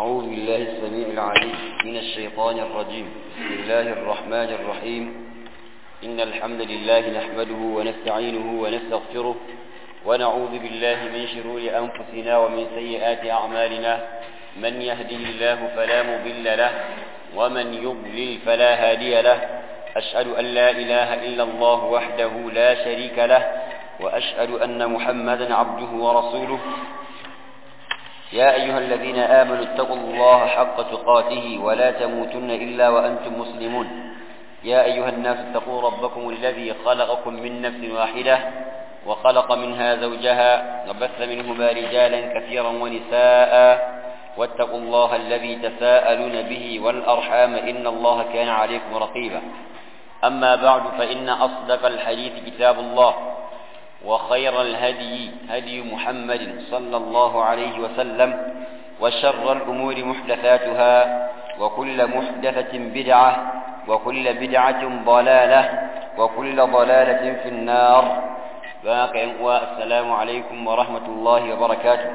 أعوذ بالله السميع العليم من الشيطان الرجيم بسم الله الرحمن الرحيم إن الحمد لله نحمده ونستعينه ونستغفره ونعوذ بالله من شرور أنفسنا ومن سيئات أعمالنا من يهده الله فلا مضل له ومن يضلل فلا هادي له أشهد أن لا إله إلا الله وحده لا شريك له وأشهد أن محمدا عبده ورسوله يا أيها الذين آمنوا اتقوا الله حق تقاته ولا تموتن إلا وأنتم مسلمون يا أيها الناس اتقوا ربكم الذي خلقكم من نفس واحدة وخلق منها زوجها وبث منهما رجالا كثيرا ونساء واتقوا الله الذي تساءلون به والأرحام إن الله كان عليكم رقيبا أما بعد فإن أصدق الحديث كتاب الله وخير الهدي هدي محمد صلى الله عليه وسلم وشر الأمور محدثاتها وكل محدثة بدعة وكل بدعة ضلالة وكل ضلالة في النار باقي السلام عليكم ورحمة الله وبركاته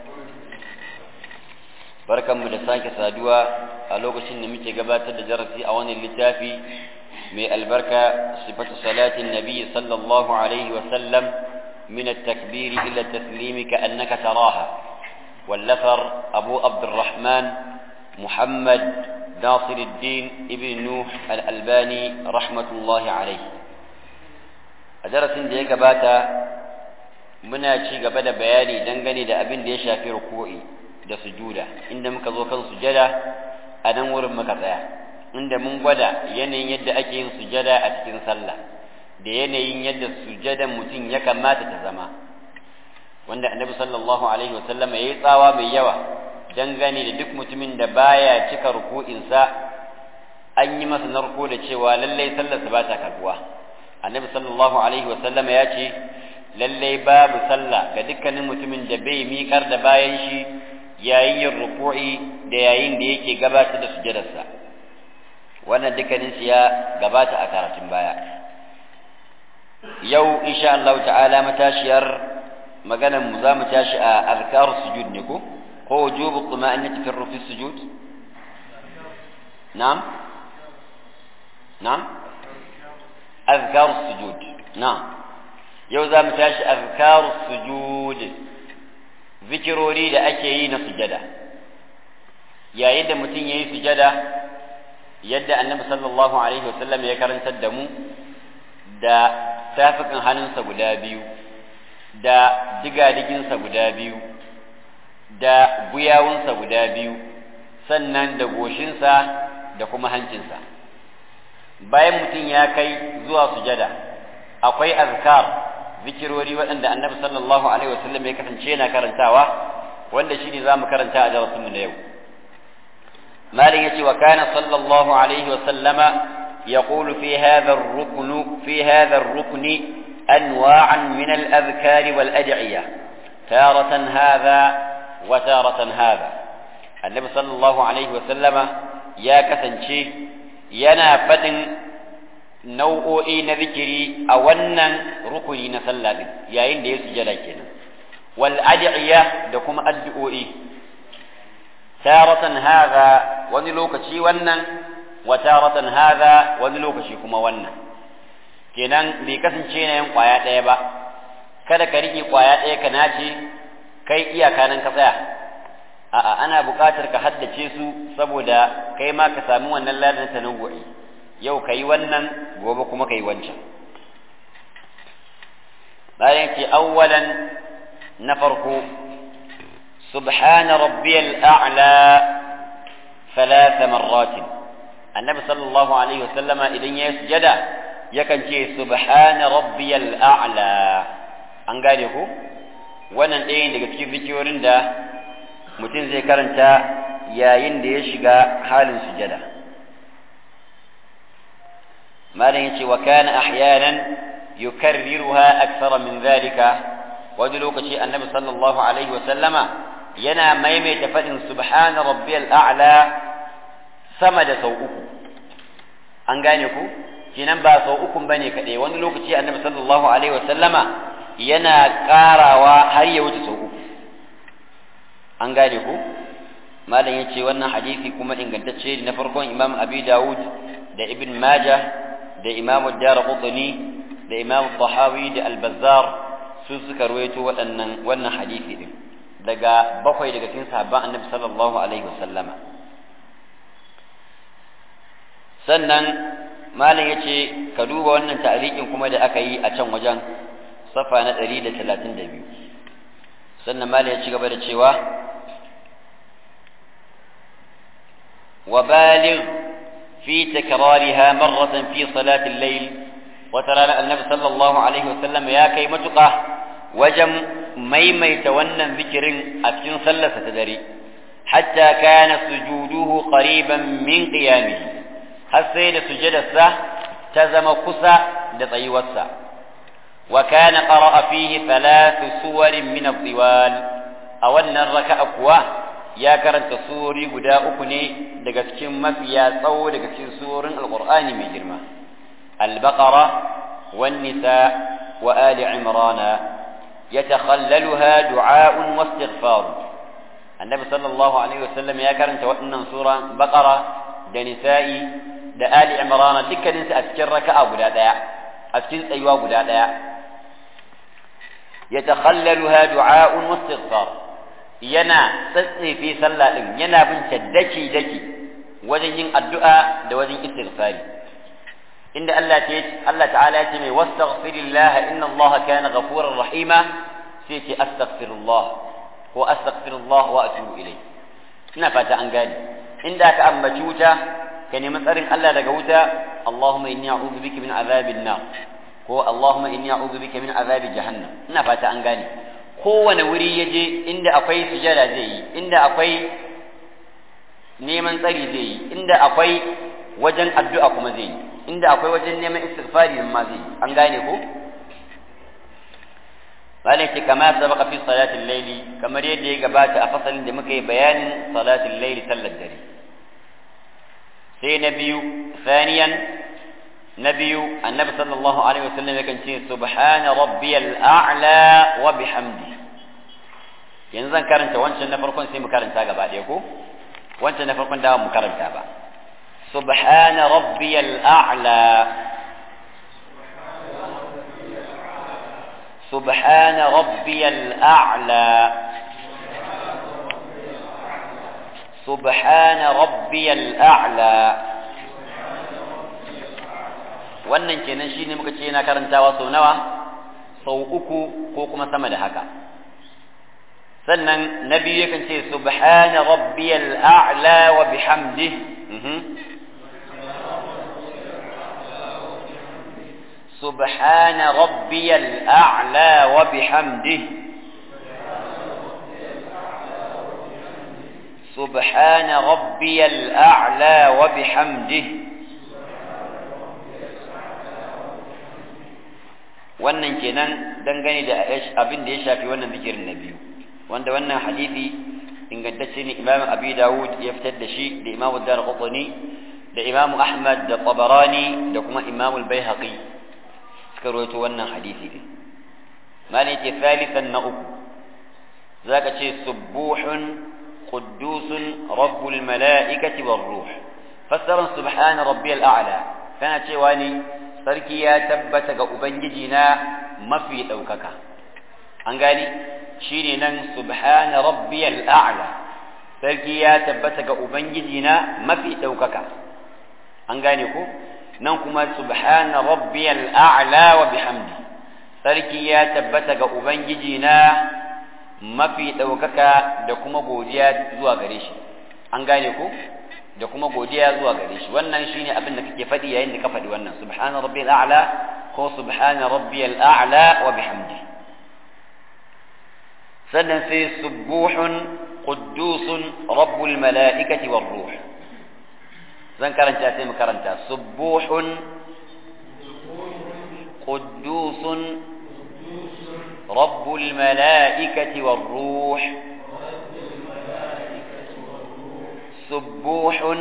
بركة مدساك سادوا ألوك سن متى قبات درسي أوان اللتافي من البركة صفة صلاة النبي صلى الله عليه وسلم من التكبير إلى التسليم كأنك تراها واللفر أبو عبد الرحمن محمد ناصر الدين ابن نوح الألباني رحمة الله عليه درس da ya gabata muna ci gaba da bayani dangane da abin da ya shafi ruku'i da sujuda inda muka zo kan sujada a nan wurin muka tsaya inda mun gwada yanayin yadda ake yin sujada a cikin sallah da yanayin yadda sujadan mutum ya kamata ta zama wanda annabi sallallahu alaihi wasallam ya yi tsawa mai yawa dangane da duk mutumin da baya cika ruku'insa an yi masa narko da cewa lallai sallarsa ba ta karbuwa annabi sallallahu alaihi wasallam ya ce lallai babu sallah ga dukkanin mutumin da bai miƙar da bayan shi yayin yin ruku'i da yayin da yake gabatar da sujadarsa wannan dukkanin su ya gabata a karatun baya yau insha Allah ta'ala matashiyar maganar mu za mu tashi a azkar sujud ne ko ko wujubu tuma'annati fi rufi sujud na'am na'am azkar sujud na'am yau za mu tashi azkar sujud zikirori da ake yi na sujada yayin da mutum yayi sujada yadda annabi sallallahu alaihi wasallam ya karantar da mu da tafikan hannunsa guda biyu da digadiginsa guda biyu da guyawunsa guda biyu sannan da goshinsa da kuma hancinsa bayan mutum ya kai zuwa sujada akwai azkar zikirori waɗanda annabi sallallahu alaihi wasallam ya kasance yana karantawa wanda shine za mu karanta a darasinmu na yau مالك يتي وكان صلى الله عليه وسلم يقول في هذا الركن في هذا الركن أنواعا من الأذكار والأدعية تارة هذا وتارة هذا النبي صلى الله عليه وسلم يا كسنشي ينا فتن nau'o'i na zikiri a wannan rukuni na sallah din yayin da ya sujada kenan wal ad'iya da kuma addu'o'i taratan hadha wani lokaci wannan wa taratan hadha wani lokaci kuma wannan kenan bai kasance na yin kwaya ɗaya ba kada ka riƙe kwaya ɗaya ka nace kai iyaka nan ka tsaya a'a ana buƙatar ka haddace su saboda kai ma ka sami wannan ladan tanawwu'i yau ka yi wannan gobe kuma ka yi wancan bayan ce awwalan na farko سبحان ربي الأعلى ثلاث مرات النبي صلى الله عليه وسلم إذن يسجد يكن شيء سبحان ربي الأعلى an gane ku wannan ɗaya daga cikin zikiyorin da mutum zai karanta yayin da ya shiga halin sujada malam yace wa kana ahyanan yukarriruha akthara min dhalika wani lokaci annabi sallallahu alaihi wa sallama yana maimaita faɗin subhana rabbiyal a'la sama da sau uku an gane ku kinan ba sau uku bane kaɗai wani lokaci annabi sallallahu alaihi wasallama yana ƙarawa har ya wuce sau uku an gane ku malam yace wannan hadisi kuma ingantacce na farkon imam abi dawud da ibn majah da imam ad-darqutni da imam tahawi da al-bazzar su suka ruwaito waɗannan wannan hadisi din daga bakwai daga cikin sahabban annabi sallallahu alaihi wasallama sannan malam yace ka duba wannan ta'liqin kuma da aka yi a can wajen safa na 132 sannan malam ya ci gaba da cewa وبالغ في تكرارها مرة في صلاة الليل وترى النبي صلى الله عليه وسلم يا كي متقى وجم ميميت ونن ذكر أتكن صلى ستدري حتى كان سجوده قريبا من قيامه حسين سجد السه تزم قسى لطي والسه وكان قرأ فيه ثلاث سور من الطوال أولنا الركع أقواه ya karanta suri guda uku ne daga cikin mafiya tsawo daga cikin surin alqur'ani mai girma al-baqara wan nisa wa ali imran yatakhallaluha du'a'un wa istighfar annabi sallallahu alaihi wasallam ya karanta waɗannan sura baqara da nisa'i da ali imran dukkanin su a cikin raka'a guda daya a cikin tsayuwa guda daya yatakhallaluha du'a'un wa istighfar yana tsatsefe sallah din yana bin daki daki wajen yin addu'a da wajen istighfari inda Allah ta Allah ta'ala ya ce mai wastaghfirillah inna Allah kana ghafurur rahima sai ce astaghfirullah ko astaghfirullah wa atubu ilai ina fata an gane inda ka ambaci wuta ka nemi tsarin Allah daga wuta Allahumma inni a'udhu bika min azabin nar ko Allahumma inni a'udhu bika min azabi jahannam ina fata an gane kowane wuri ya je inda akwai sujada zai yi inda akwai neman tsari zai yi inda akwai wajen addu'a kuma zai yi inda akwai wajen neman istighfari ma zai yi an gane ko bane ce kama sabaka fi salatin laili kamar yadda ya gabata a fasalin da muka yi bayanin salatin laili sallar dare sai na biyu thaniyan na biyu annabi sallallahu alaihi wasallam yakan ce subhana rabbiyal a'la wa bihamdi yanzu zan karanta wancan na farkon sai mu karanta gaba ɗaya ko wancan na farkon da mu karanta ba subhana rabbiyal a'la سبحان ربي الأعلى سبحان ربي الأعلى wannan kenan shine muka ce yana karantawa sau nawa sau uku ko kuma sama da haka sannan na biyu yakan ce subhana rabbiyal a'la wa bihamdihi سبحان ربي الأعلى وبحمده سبحان ربي الأعلى وبحمده wannan kenan dangane da abin da ya shafi wannan zikirin na biyu wanda wannan hadisi ingantacce ne imam abi dawud ya fitar da shi da imam ad-darqutni da imam ahmad da tabarani da kuma imam al-baihaqi suka rawaito wannan hadisi din malai ce thalithan na uku zaka ce subuhun quddusun rabbul malaikati war ruh fassaran subhana rabbiyal a'la kana cewa ne sarki ya tabbata ga ubangiji na mafi daukaka an gani shine nan subhana rabbiyal a'la sarki ya tabbata ga ubangiji na mafi daukaka an gane ko nan kuma subhana rabbiyal a'la wa bihamdi sarki ya tabbata ga ubangiji na mafi ɗaukaka da kuma godiya zuwa gare shi an gane ku da kuma godiya zuwa gare shi wannan shine abin da kake faɗi yayin da ka faɗi wannan subhana rabbiyal a'la ko subhana rabbiyal a'la wa bihamdi sannan sai subuhun quddusun rabbul mala'ikati war ruh zan karanta sai mu karanta subuhun quddusun rabbul mala'ikati war ruh subuhun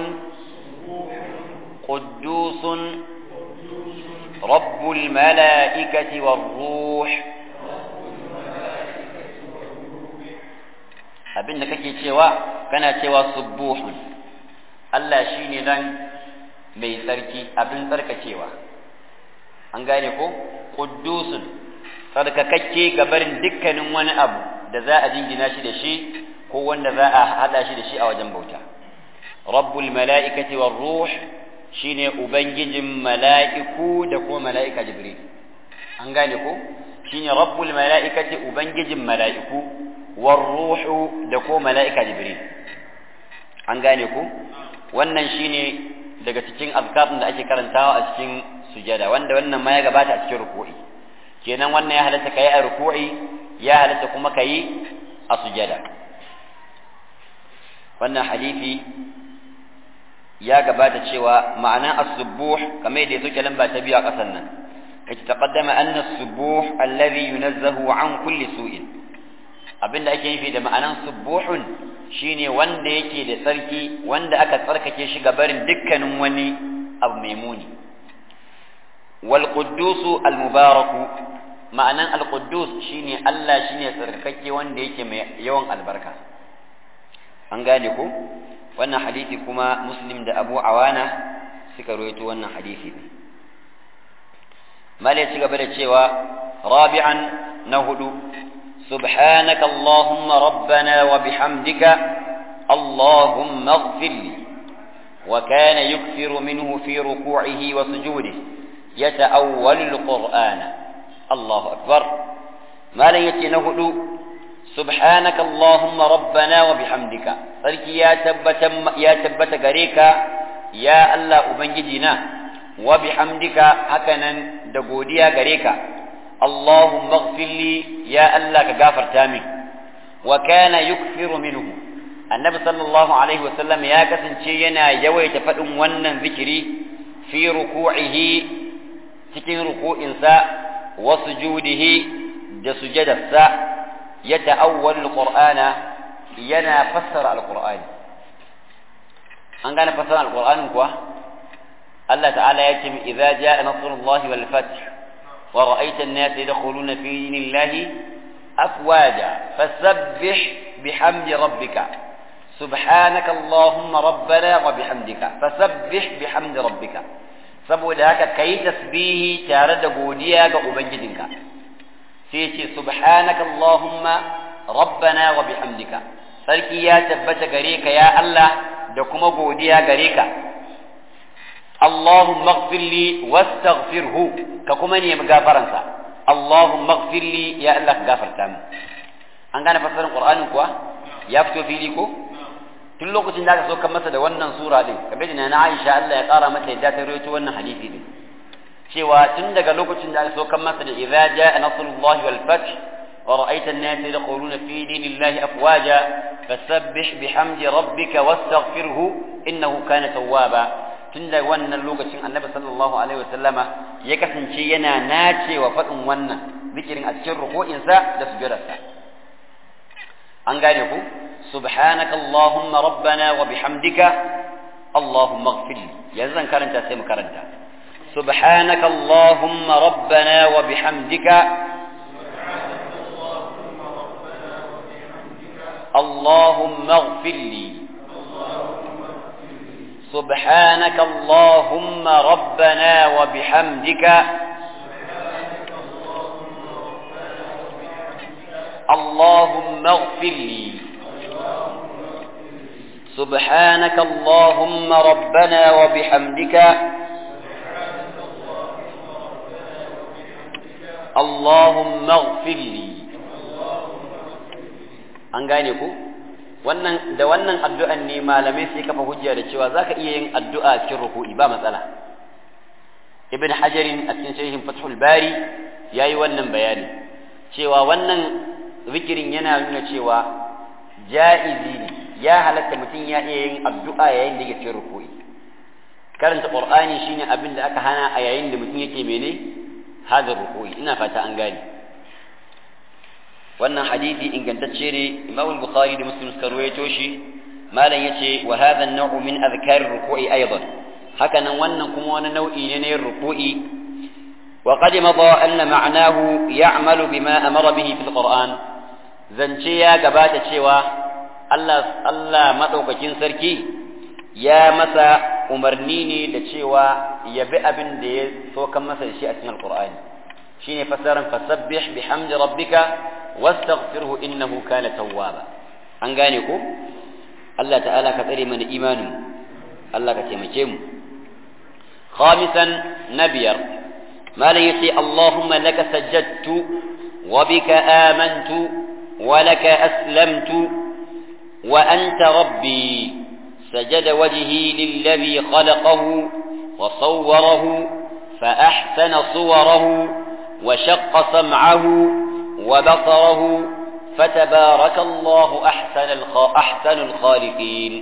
quddusun rabbul mala'ikati war ruh abin da kake cewa kana cewa subuhun Allah shine nan mai tsarki abin tsarkakewa an gane ko quddusun tsarkakakke ga barin dukkanin wani abu da za a jingina shi da shi ko wanda za a hada shi da shi a wajen bauta rabbul mala'ikati war ruh shine ubangijin mala'iku da kuma mala'ika jibril an gane ko shine rabbul mala'ikati ubangijin mala'iku war ruhu da kuma mala'ika jibril an gane ko wannan shine daga cikin azkar da ake karantawa a cikin sujada wanda wannan ma ya gabata a cikin ruku'i kenan wannan ya halatta kai a ruku'i ya halatta kuma kai a sujada wannan hadisi ya gabata cewa ma'ana as-subuh kamar yadda yake lamba ta biyu a ƙasar nan kace taqaddama anna as-subuh alladhi yunazzahu an kulli su'in abinda ake nufi da ma'anan subuhun shine wanda yake da tsarki wanda aka tsarkake shi gabarin dukkanin wani abu mai muni wal quddusu al mubaraku ma'anan al quddus shine Allah shine tsarkake wanda yake mai yawan albarka an gane ko wannan hadisi kuma muslim da abu awana suka rawaito wannan hadisi ne malai ci gaba da cewa rabi'an na hudu سبحانك اللهم ربنا وبحمدك اللهم اغفر لي وكان يكثر منه في ركوعه وسجوده يتأول القرآن الله أكبر ما لن يتنهد سبحانك اللهم ربنا وبحمدك فلك يا تبت يا تبت غريكا يا الله أبنجدنا وبحمدك هكذا دقوديا غريكا اللهم اغفر لي يا الله كغافر تامي وكان يكثر منه النبي صلى الله عليه وسلم يا كسنشي ينا يويت فدن wannan zikiri fi ruku'ihi cikin ruku'insa wa sujudihi da sujadarsa ya ta'awwal alqur'ana yana fassara alqur'ani an gane fassara alqur'anin kuwa Allah ta'ala ya ce idza jaa nasrullahi wal fath ورأيت الناس يدخلون في دين الله أفواجا فسبح بحمد ربك سبحانك اللهم ربنا وبحمدك فسبح بحمد ربك saboda haka kai tasbihi tare da godiya ga ubangijinka sai ce subhanaka allahumma rabbana wa bihamdika sarki ya tabbata gare ka ya Allah da kuma godiya gare ka اللهم اغفر لي واستغفره ككما ني مغفرنسا اللهم اغفر لي يا الله غفرتا mu an gane fassarar qur'anin kuwa ya fito fili ko tun lokacin da aka so kan masa da wannan sura din kamar da na Aisha Allah ya kara mata yadda ta rawaito wannan hadisi din cewa tun daga lokacin da aka so kan masa da idza jaa nasrullahi wal fath wa ra'aita an-nasa yadkhuluna fi dinillahi afwaja fasabbih bihamdi rabbika wastaghfirhu innahu kana tawwaba tun da wannan lokacin annabi sallallahu alaihi wasallama ya kasance yana nacewa faɗin wannan zikirin a cikin ruku'insa da sujudarsa an gane ku subhanaka allahumma rabbana wa bihamdika allahumma ighfir li yanzu zan karanta sai mu karanta subhanaka allahumma rabbana wa bihamdika اللهم اغفر لي سبحانك اللهم ربنا وبحمدك اللهم اغفر لي سبحانك اللهم ربنا وبحمدك اللهم اغفر لي an gane ku wannan da wannan addu'an ne malamai sai kafa hujja da cewa zaka iya yin addu'a cikin ruku'i ba matsala ibn hajarin a cikin sharhin fathul bari yayi wannan bayani cewa wannan zikirin yana nuna cewa ja'izi ne ya halatta mutum ya iya yin addu'a yayin da yake cikin ruku'i karanta qur'ani shine abin da aka hana a yayin da mutum yake mene hadar ruku'i ina fata an gane wannan hadisi ingantacce ne Imam Bukhari da Muslim suka ruwaito shi malam yace wa hadha an-naw'u min adhkar ruku'i aidan haka nan wannan kuma wani nau'i ne na ruku'i wa qad madha anna ma'nahu ya'malu bima amara bihi fil Qur'an zance ya gabata cewa Allah Allah madaukakin sarki ya masa umarni ne da cewa ya bi abin da ya sokan masa da shi a cikin alqur'ani shine fasaran fasabbih bihamdi rabbika wastaghfirhu innahu kana tawwaba an gane ko Allah ta'ala ka tsare mana imanin Allah ka taimake mu khamisan nabiyar malam yace Allahumma laka sajjadtu wa bika amantu wa laka aslamtu wa anta rabbi سجد وجهي للذي خلقه وصوره فأحسن صوره وشق سمعه وبصره فتبارك الله أحسن أحسن الخالقين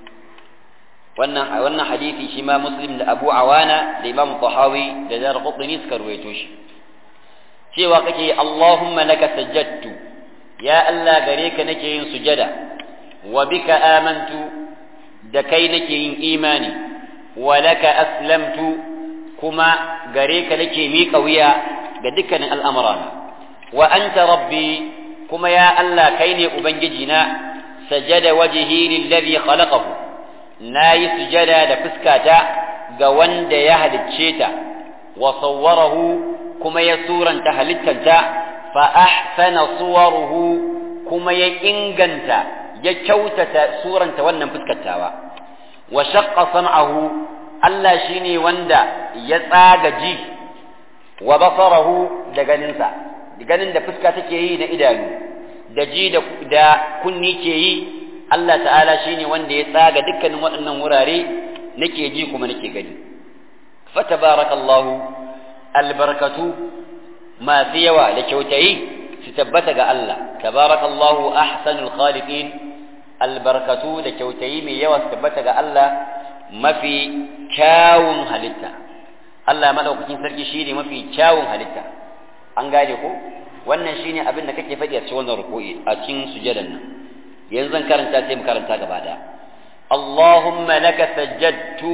wannan hadisi shi ma muslim da abu awana da imam tahawi da zar qutni suka ruwaito shi cewa kake allahumma laka sajjadtu ya allah gare ka nake yin sujada wa bika amantu da kai nake yin imani wa laka aslamtu kuma gare ka nake miƙa wuya ga dukkanin al'amurana wa anta rabbi kuma ya Allah kai ne ubangiji na sajada wajhi lillazi khalaqahu nayi sujada da fuskata ga wanda ya halicce ta wa sawwarahu kuma ya suranta halittanta fa ahsana suwaruhu kuma ya inganta ya kyautata suranta wannan fuskatawa wa shaqqa sam'ahu Allah shine wanda ya tsaga ji wa basarahu da ganinsa ganin da fuska take yi na idanu da ji da kunni ke yi Allah ta'ala shine wanda ya tsaga dukkanin waɗannan wurare nake ji kuma nake gani fatabarakallahu albarkatu masu yawa da kyautayi su tabbata ga Allah tabarakallahu ahsanul khaliqin albarkatu da kyautayi mai yawa su tabbata ga Allah mafi kyawun halitta Allah madaukakin sarki shine mafi kyawun halitta an gane ko wannan shine abin da kake faɗi a cikin wannan ruku'i a cikin sujadan nan yanzu zan karanta sai mu karanta gaba daya Allahumma laka sajjadtu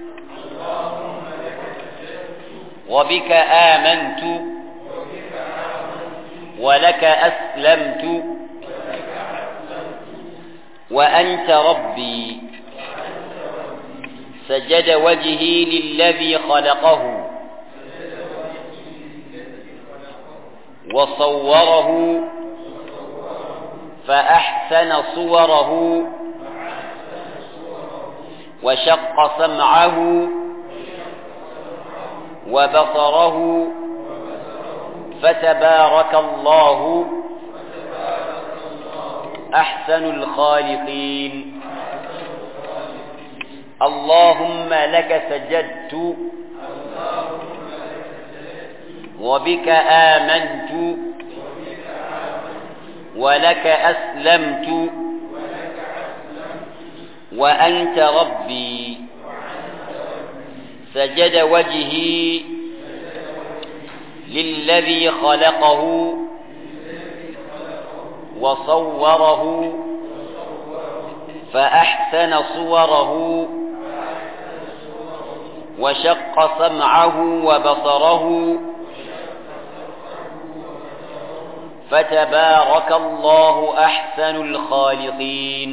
wa bika amantu wa laka aslamtu wa anta rabbi سجد وجهي للذي خلقه وصوره فأحسن صوره وشق سمعه وبصره فتبارك الله أحسن الخالقين اللهم لك سجدت وبك آمنت ولك أسلمت وأنت ربي سجد وجهي للذي خلقه وصوره فأحسن صوره وشق سمعه وبصره فتبارك الله أحسن الخالقين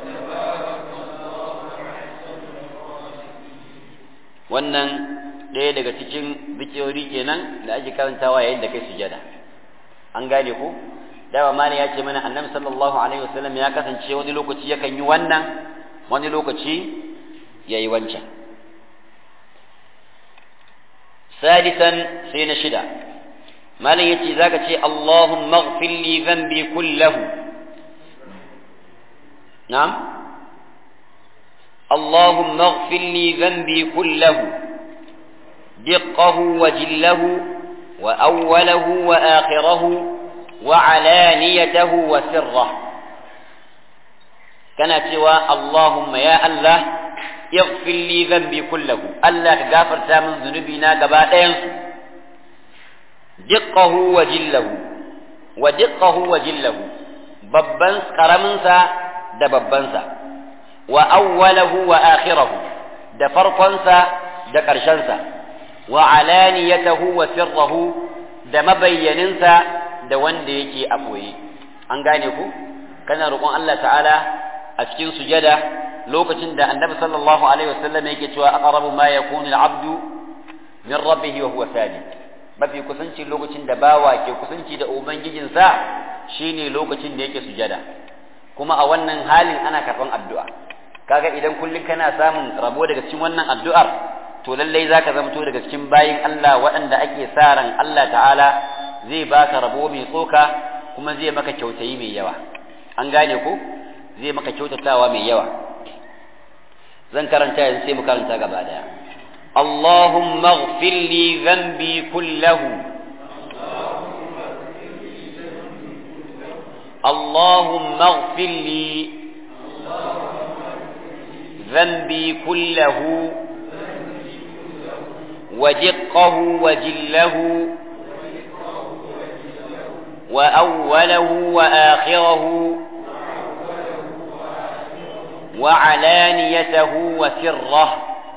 wannan ɗaya daga cikin zikirori kenan da ake karantawa yayin da kai sujada an gane ko dawa mali ya ce mana annabi sallallahu alaihi wasallam ya kasance wani lokaci yakan yi wannan wani lokaci ya yi wancan sadisan sai na shida malam yace zaka ce Allahumma ighfir li dhanbi kullahu na'am Allahumma ighfir li dhanbi kullahu diqqahu wa jillahu wa awwalahu wa akhirahu wa alaniyatahu wa sirrahu kana cewa Allahumma ya Allah ighfir li dhanbi kullahu Allah ka gafarta min zunubina gaba ɗayansu diqqahu wa jillahu wa diqqahu wa jillahu babban karaminsa da babbansa wa awwalahu wa akhirahu da farkonsa da ƙarshensa wa alaniyatahu wa sirrahu da mabayyaninsa da wanda yake a ɓoye an gane ku kana roƙon Allah ta'ala a cikin sujada lokacin da annabi sallallahu alaihi wasallam yake cewa aqrabu ma yakunu al-abdu min rabbih wa huwa sajid mafi kusanci lokacin da bawa ke kusanci da ubangijinsa shine lokacin da yake sujada kuma a wannan halin ana karban addu'a kaga idan kullum kana samun rabo daga cikin wannan addu'ar to lallai zaka zamto daga cikin bayin Allah waɗanda ake sa ran Allah ta'ala zai baka rabo mai tsoka kuma zai maka kyautayi mai yawa an gane ko zai maka kyautatawa mai yawa zan karanta yanzu sai mu karanta gaba daya Allahumma ighfir li dhanbi kullahu اللهم اغفر لي ذنبي كله ودقه وجله وأوله وآخره وعلانيته وسره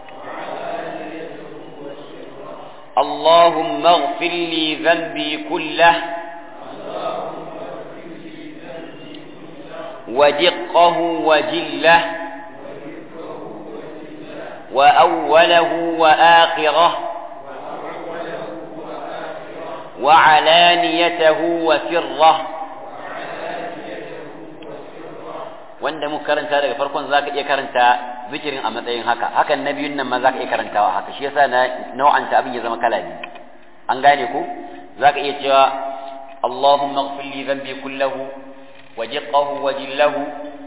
اللهم اغفر لي ذنبي كله ودقه وجله وأوله وآخره وعلانيته وسره wanda muka karanta daga farkon zaka iya karanta zikirin a matsayin haka hakan na biyun nan ma zaka iya karantawa haka shi yasa na nau'anta abin ya zama kala biyu an gane ko zaka iya cewa Allahumma ighfir li dhanbi kullahu wa jiqqahu wa jillahu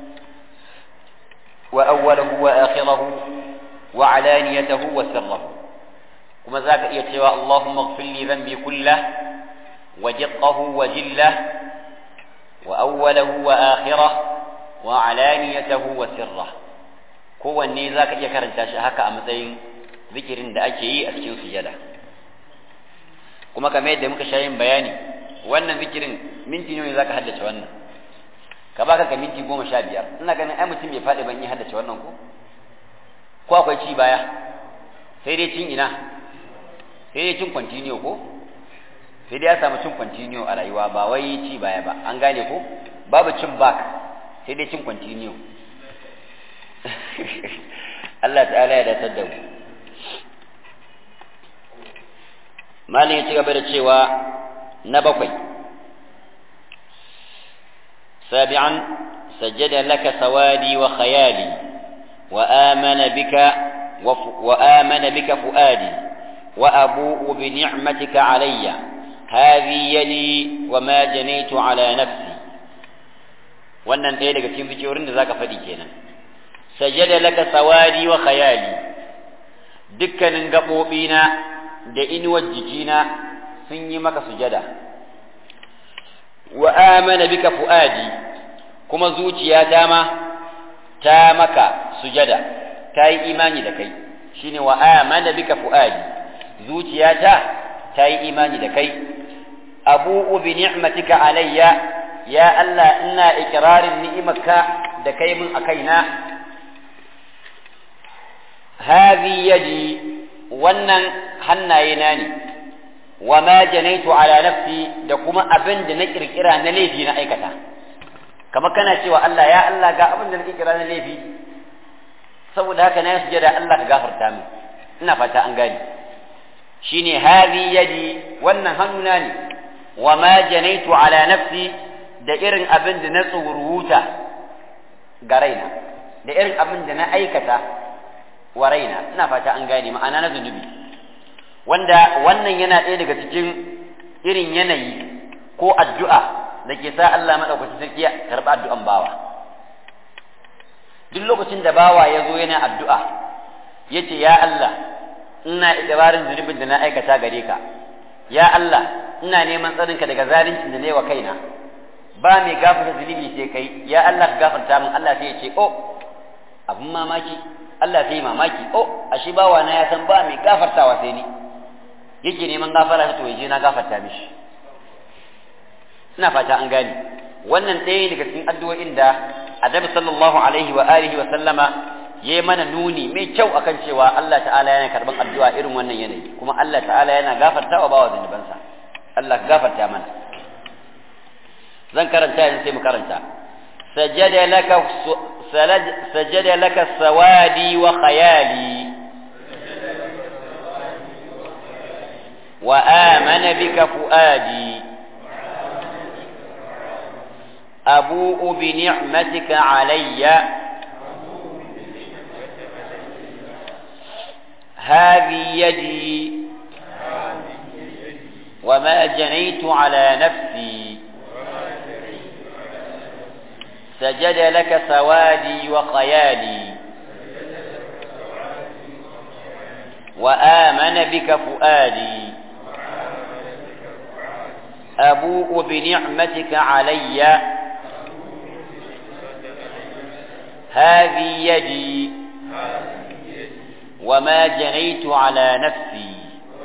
wa awwalahu wa akhirahu wa alaniyatahu wa sirrahu kuma zaka iya cewa Allahumma ighfir li dhanbi kullahu wa jiqqahu wa jillahu wa awwalahu wa akhirahu wa alaniyatahu wa sirra kowanne zaka iya karanta shi haka a matsayin zikirin da ake yi a cikin sujada kuma kamar yadda muka sha yin bayani wannan zikirin minti ne zaka haddace wannan ka baka ka minti goma sha biyar ina ganin ai mutum bai faɗi ban yi haddace wannan ko ko akwai ci baya sai dai cin ina sai dai cin continue ko sai dai ya samu cin continue a rayuwa ba wai ci baya ba an gane ko babu cin back sai dai cin continue Allah ta'ala ya datar da mu malin ya ci gaba da cewa na bakwai sabi'an sajjada laka sawadi wa khayali wa amana bika wa amana bika fuadi wa abu'u bi ni'matika alayya hadhi yadi wa ma janaitu ala nafsi wannan ɗaya daga cikin zikirorin da zaka faɗi kenan sajada laka sawadi wa khayali dukkanin gaɓoɓina da inuwar jikina sun yi maka sujada wa amana bika fu'adi kuma zuciyata ma ta maka sujada ta yi imani da kai shine wa amana bika fu'adi zuciyata ta yi imani da kai abu'u bi ni'matika alayya ya Allah ina ikirarin ni'imarka da kai mun a kaina hadhi yadi wannan hannayena ne wa ma janaitu ala nafsi da kuma abin da na kirkira na laifi na aikata kamar kana cewa Allah ya Allah ga abin da na kirkira na laifi saboda haka na sujada Allah ka gafarta min ina fata an gani shine hadhi yadi wannan hannuna ne wa ma janaitu ala nafsi da irin abin da na tsoruta ga raina da irin abin da na aikata wa raina ina fata an gane ma'ana na zunubi wanda wannan yana ɗaya daga cikin irin yanayi ko addu'a da ke sa Allah maɗaukacin sarki ya karɓi addu'an bawa duk lokacin da bawa ya zo yana addu'a ya ce ya Allah ina ikirarin zunubin da na aikata gare ka ya Allah ina neman tsarinka daga zalincin da na yi wa kaina ba mai gafarta zunubi sai kai ya Allah ka gafarta min Allah sai ya ce oh abun mamaki Allah sai mamaki oh ashe bawa na ya san ba mai gafartawa sai ni yake neman gafara to yaje na gafarta mishi ina fata an gane wannan ɗaya daga cikin addu'o'in da Annabi sallallahu alaihi wa alihi wa sallama yayi mana nuni mai kyau akan cewa Allah ta'ala yana karban addu'a irin wannan yanayi kuma Allah ta'ala yana gafartawa bawa zunubansa Allah ka gafarta mana zan karanta yanzu sai mu karanta sajada laka سجد لك سوادي وخيالي وآمن بك فؤادي أبوء بنعمتك علي هذه يدي وما جنيت على نفسي سجد لك سوادي وخيالي وآمن بك فؤادي أبوء بنعمتك علي هذه يدي وما جنيت على نفسي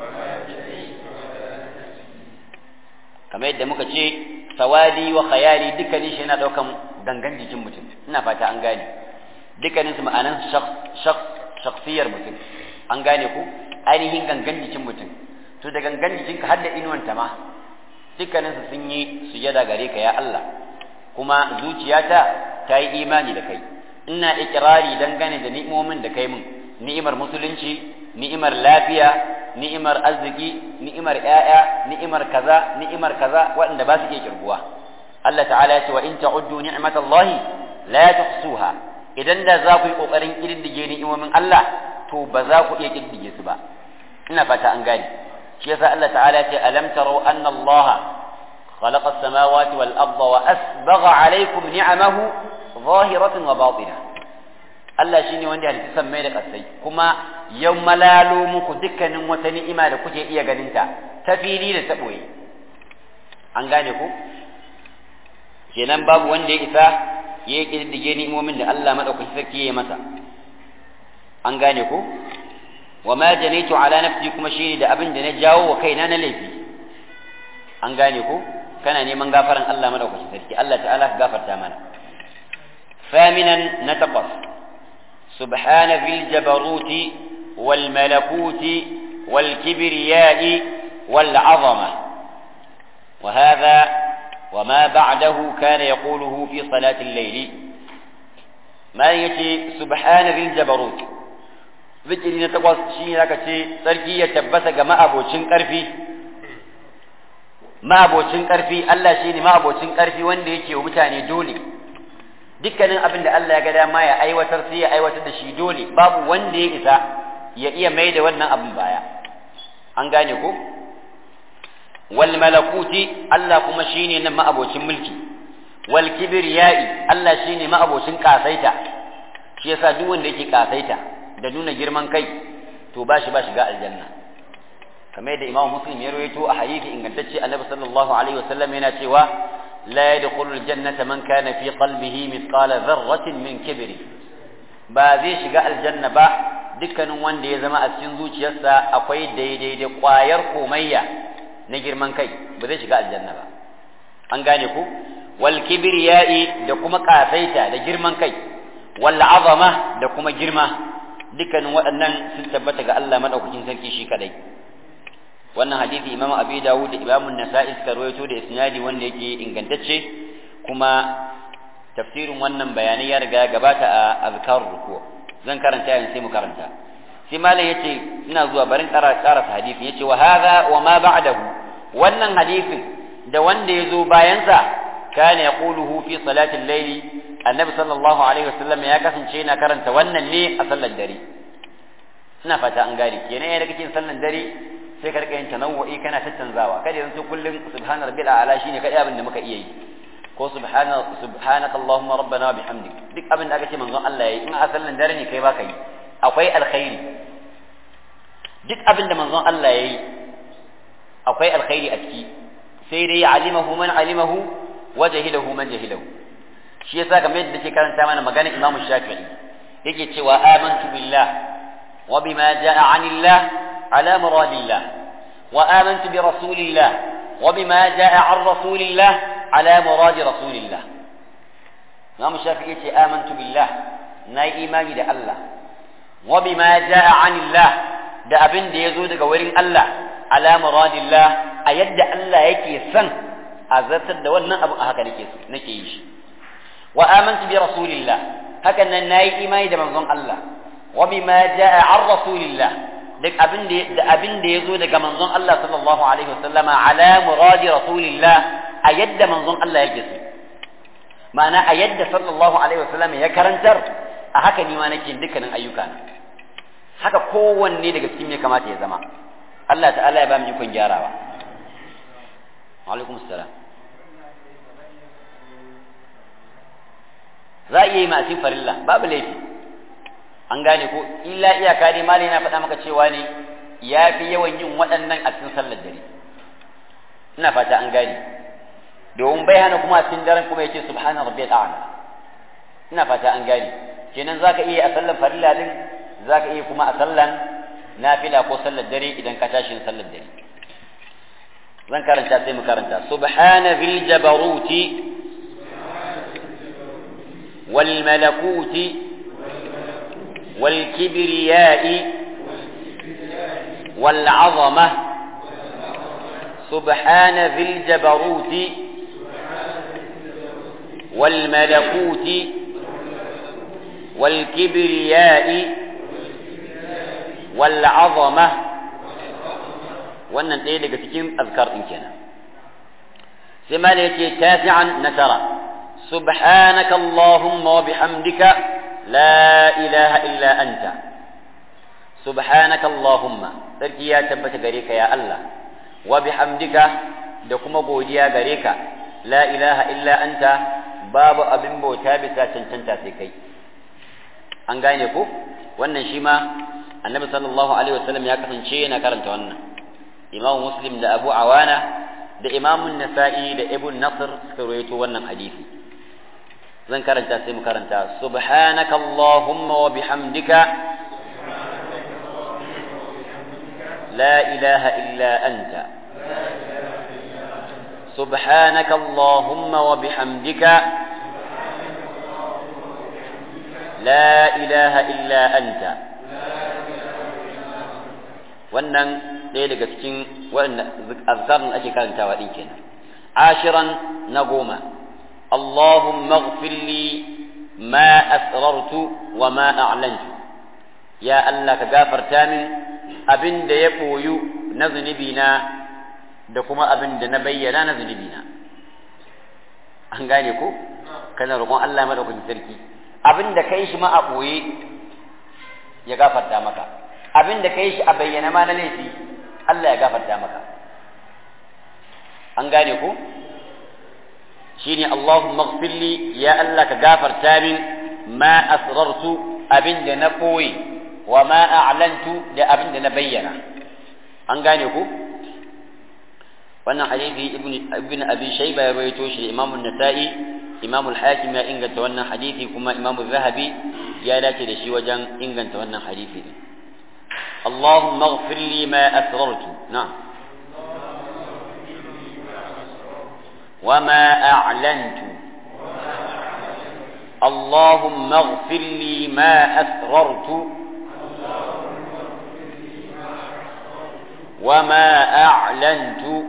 kamar yadda muka ce sawadi wa khayali dukkanin shi yana daukan gangan jikin mutum ina fata an gane dukkanin su ma'anan shakhsiyar mutum an gane ku ainihin gangan jikin mutum to da gangan jikinka har da inuwanta ma dukkanin su sun yi sujada gare ka ya Allah kuma zuciyata ta yi imani da kai ina ikirari dangane da ni'imomin da kai min ni'imar musulunci ni'imar lafiya ni'imar arziki ni'imar ƴaƴa ni'imar kaza ni'imar kaza waɗanda ba su iya kirguwa Allah ta'ala ya ce wa in ta'uddu ni'matallahi la tuhsuha idan da za ku yi kokarin kididdige ni'imomin Allah to ba za ku iya kididdige su ba ina fata an gane shi yasa Allah ta'ala ya ce alam tarau anna Allah خلق السماوات والأرض وأسبغ عليكم نعمه ظاهرة وباطنة Allah shine wanda ya halitta sammai da ƙasai kuma ya malalo muku dukkanin wata ni'ima da kuke iya ganinta ta fili da ta ɓoye an gane ku kenan babu wanda ya isa ya yi ƙididdige ni'imomin da Allah maɗaukaki sarki ya masa an gane ku wa ma janaitu ala nafsi kuma shine da abin da na jawo wa kaina na laifi an gane ku kana neman gafaran Allah maɗaukaki sarki Allah ta'ala ka gafarta mana ثامنا نتقص سبحان ذي الجبروت والملكوت والكبرياء والعظمة وهذا وما بعده كان يقوله في صلاة الليل ما يتي سبحان ذي الجبروت ذكري نتقص شيء لك سركي يتبسك ما أبو شنكرفي ما أبو شنكرفي ألا شيني ما أبو شنكرفي وان يتي ومتاني دولي dukkanin abin da Allah ya ga dama ya aiwatar sai ya aiwatar da shi dole babu wanda ya isa ya iya mai da wannan abin baya an gane ko wal malakuti Allah kuma shine nan ma'abocin mulki wal kibriyai Allah shine ma'abocin kasaita shi yasa duk wanda yake kasaita da nuna girman kai to ba shi ba shiga aljanna kamar yadda Imam Muslim ya rawaito a hadisi ingantacce Annabi sallallahu alaihi wasallam yana cewa لا يدخل الجنة من كان في قلبه مثقال ذرة من كبر ba zai shiga aljanna ba dukkanin wanda ya zama a cikin zuciyarsa akwai daidai da ƙwayar komayya na girman kai ba zai shiga aljanna ba an gane ku wal kibriyai da kuma kasaita da girman kai wal azama da kuma girma dukkanin waɗannan sun tabbata ga Allah madaukakin sarki shi kadai wannan hadisi imamu abi dawud da imamu nasa'i suka rawaito da isnadi wanda yake ingantacce kuma tafsirin wannan bayanai ya riga gabata a azkar ruku zan karanta yanzu sai mu karanta sai malam yace ina zuwa barin ƙara ƙara hadisi yace wa hadha wa ma ba'dahu wannan hadisin da wanda ya zo bayansa kana yaquluhu fi salatil layli annabi sallallahu alaihi wasallam ya kasance yana karanta wannan ne a sallar dare ina fata an gane kenan yayin da kake sallar dare sai ka rika yin tanawwu'i kana tattanzawa kada yanzu kullum subhana rabbil a'la shine kadai abin da muka iya yi ko subhana subhanaka allahumma rabbana wa bihamdik duk abin da aka ce manzon Allah yayi in a sallan dare ne kai baka yi akwai alkhairi duk abin da manzon Allah yayi akwai alkhairi a ciki sai dai alimahu man alimahu wa jahilahu man jahilahu shi yasa kamar yadda ke karanta mana maganar Imam Shafi'i yake cewa amantu billah wa bima jaa anillah على مراد الله وآمنت برسول الله وبما جاء عن رسول الله على مراد رسول الله إمام الشافعي آمنت بالله ناي إيماني ده الله وبما جاء عن الله da abin da ya zo daga wurin Allah ala muradillah a yadda Allah yake son a zartar da wannan abin a haka nake nake yi shi wa amantu bi rasulillah hakan nan nayi imani da manzon Allah wa bima jaa an rasulillah duk abin da da abin da yazo daga manzon Allah sallallahu alaihi wasallama ala muradi rasulillah a yadda manzon Allah yake so ma'ana a yadda sallallahu alaihi wasallama ya karantar a haka ni ma nake dukkanin ayyuka na haka kowanne daga cikin ya kamata ya zama Allah ta'ala ya ba mu ikon gyarawa alaikum assalam za a iya yi masu farilla babu laifi an gane ko illa iyaka dai mali na faɗa maka cewa ne ya fi yawan yin waɗannan a cikin sallar dare ina fata an gane domin bai hana kuma a cikin daren kuma ya ce subhana rabbiyal a'la ina fata an gane kenan zaka iya a sallar farilla din zaka iya kuma a sallan nafila ko sallar dare idan ka tashi sallar dare zan karanta sai mu karanta subhana bil jabaruti wal malakuti wal kibriyai wal azama subhana bil jabaruti wal malakuti wal kibriyai wal azama wannan ɗaya daga cikin azkar ɗin kenan sai ma yake tasi'an na tara subhanaka allahumma wa bihamdika la ilaha illa anta subhanaka allahumma sarki ya tabbata gare ka ya Allah wa bihamdika da kuma godiya gare ka la ilaha illa anta babu abin bauta bisa cancanta sai kai an gane ko wannan shi ma annabi sallallahu alaihi wasallam ya kasance yana karanta wannan imam muslim da abu awana da imam nasa'i da ibn nasr suka rawaito wannan hadisi zan karanta sai mu karanta subhanaka allahumma wa bihamdika la ilaha illa anta سبحانك اللهم وبحمدك لا إله إلا أنت wannan ɗaya daga cikin waɗanda azkarin ake karantawa ɗin kenan ashiran na goma Allahumma li ma asrartu wa ma a'lantu ya Allah ka gafarta min abin da ya ɓoyu na zunubina da kuma abin da na bayyana na zunubina an gane ko kana roƙon Allah madaukakin sarki abin da kai shi ma a ɓoye ya gafarta maka abin da kai shi a bayyana ma na laifi Allah ya gafarta maka an gane ko shine Allahumma ighfirli ya Allah ka gafarta min ma asrartu abin da na koyi wa ma a'lantu da abin da na bayyana an gane ko wannan hadisi ibn ibn abi shayba ya rawaito shi Imam an-Nasa'i Imam al-Hakim ya inganta wannan hadisi kuma Imam az-Zahabi ya dace da shi wajen inganta wannan hadisi din اللهم اغفر لي ما أسررت نعم وما أعلنت اللهم اغفر لي ما أسررت وما أعلنت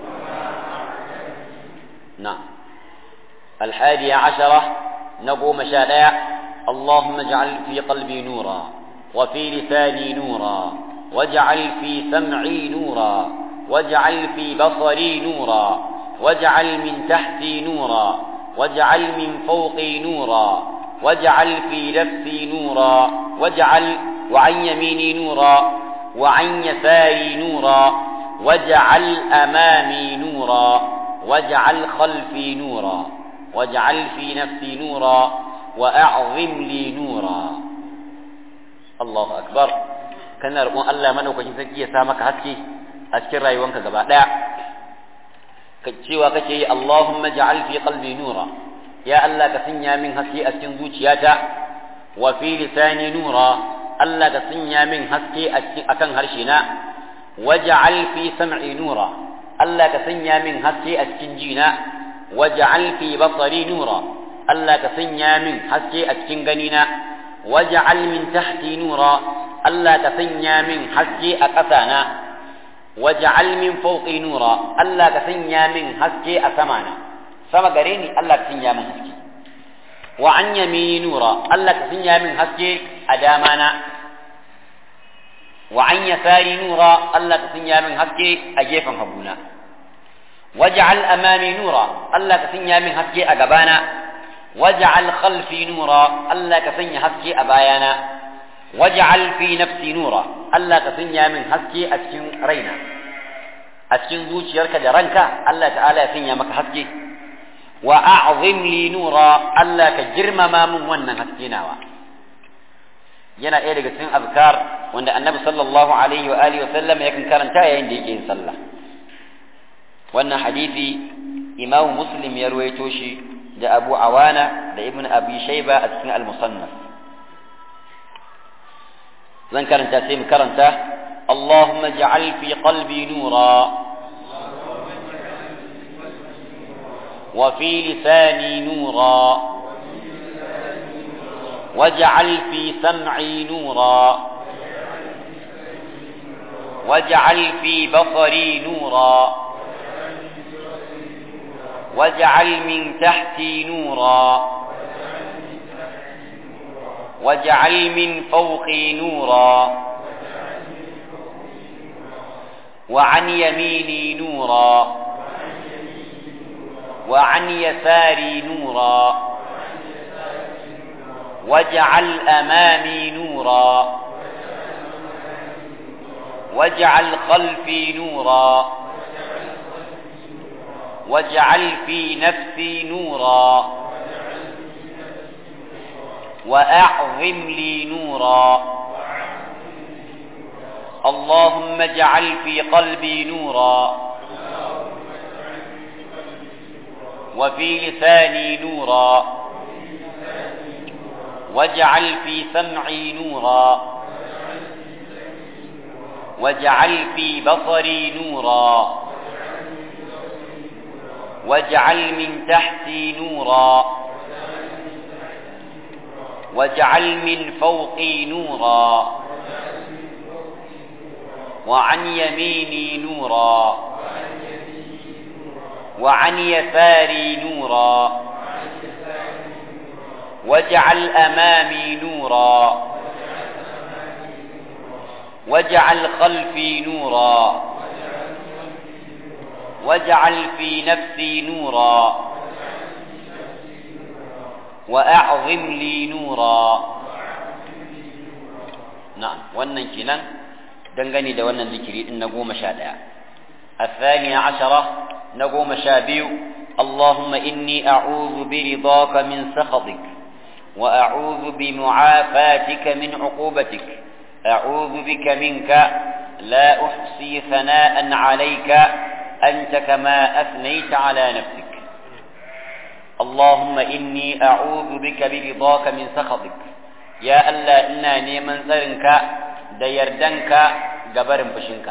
نعم الحادي عشرة نقوم شارع اللهم اجعل في قلبي نورا وفي لساني نورا واجعل في سمعي نورا واجعل في بصري نورا واجعل من تحتي نورا واجعل من فوقي نورا واجعل في نفسي نورا واجعل وعن يميني نورا وعن يساري نورا واجعل امامي نورا واجعل خلفي نورا واجعل في نفسي نورا واعظم لي نورا Allahu akbar kana roƙon Allah madaukakin sarki ya sa maka haske a cikin rayuwanka gaba daya ka cewa kake yi Allahumma ja'al fi qalbi nura ya Allah ka sanya min haske a cikin zuciyata wa fi lisani nura Allah ka sanya min haske a cikin akan harshe na waj'al fi sam'i nura Allah ka sanya min haske a cikin jina waj'al fi basari nura Allah ka sanya min haske a cikin ganina waj'al min tahti nura Allah ka sanya min haske a ƙasana waj'al min fawqi nura Allah ka sanya min haske a samana sama gare ni Allah ka sanya min haske wa an yamini nura Allah ka sanya min haske a damana wa an yasari nura Allah ka sanya min haske a gefen haguna waj'al amami nura Allah ka sanya min haske a gabana waj'al khalfi nura Allah ka sanya haske a bayana waj'al fi nafsi nura Allah ka sanya min haske a cikin raina a cikin zuciyarka da ranka Allah ta'ala ya sanya maka haske wa a'zim li nura Allah ka girmama min wannan haske nawa yana ɗaya daga cikin azkar wanda annabi sallallahu alaihi wa alihi wa sallam yakan karanta yayin da yake yin sallah wannan hadisi imamu muslim ya ruwaito shi da abu awana da ibn abi shayba a cikin al-musannaf zan karanta sai mu karanta اللهم اجعل في قلبي نورا وفي لساني نورا واجعل في سمعي نورا واجعل في بصري نورا واجعل من تحتي نورا واجعل من فوقي نورا وعن يميني نورا وعن يساري نورا واجعل امامي نورا واجعل خلفي نورا واجعل في نفسي نورا واعظم لي نورا اللهم اجعل في قلبي نورا وفي لساني نورا واجعل في سمعي نورا واجعل في بصري نورا واجعل من تحتي نورا واجعل من فوقي نورا وعن يميني نورا وعن يساري نورا واجعل امامي نورا واجعل خلفي نورا واجعل في نفسي نورا واعظم لي نورا نعم wannan kenan dangane da wannan zikiri din na goma sha ɗaya الثانية عشرة نقوم شابيو اللهم إني أعوذ برضاك من سخطك وأعوذ بمعافاتك من عقوبتك أعوذ بك منك لا أحصي ثناء عليك أنت كما أثنيت على نفسك اللهم إني أعوذ بك برضاك من سخطك يا ألا إنا نيمن سرنك ديردنك جبر فشنك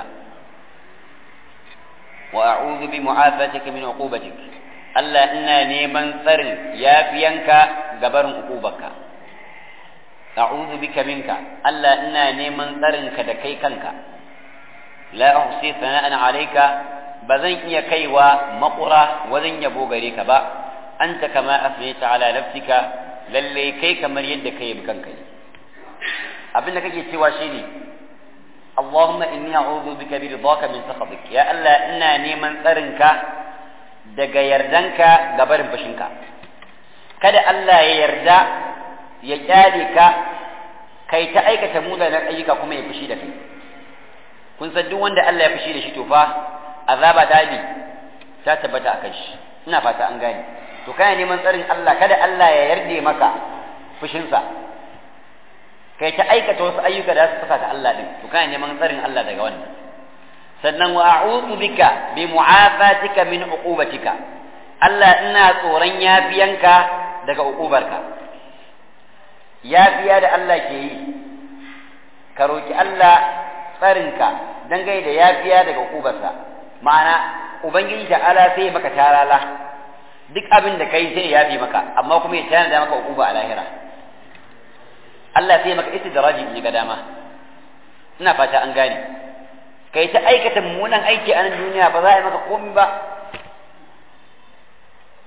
وأعوذ بمعافاتك من عقوبتك ألا إنا نيمن سرن يا فينك جبر عقوبك أعوذ بك منك ألا إنا نيمن سرنك دكيكنك لا أحصي ثناء عليك بذن يكيوا مقرة وذن يبو غريك با أنت كما أثنيت على نفسك للي كي كمر يدك يبكنك أبنك كي سوى شيني اللهم إني أعوذ بك برضاك من سخطك يا الله إنا نيمن ترنك daga yardanka ga barin fushinka kada Allah ya yarda ya kyale ka kai ta aikata munanan ayyuka kuma ya fushi da kai kun san duk wanda Allah ya fushi da shi to fa azaba ta bi ta tabbata akan shi ina fata an gane to kana neman tsarin Allah kada Allah ya yarda maka fushinsa kai ta aikata wasu ayyuka da su saka Allah din to kana neman tsarin Allah daga wannan sannan wa a'udhu bika bi mu'afatika min uqubatika Allah ina tsoron yafiyanka daga uqubarka yafiya da Allah ke yi ka roki Allah tsarinka dangane da yafiya daga uqubarsa ma'ana ubangiji ta'ala sai maka tarala duk abin da kai sai ya yafi maka amma kuma ya tana da maka uquba a lahira Allah sai maka istidraji in ga dama ina fata an gane kai ta aikata mummunan aiki a nan duniya ba za a yi maka komai ba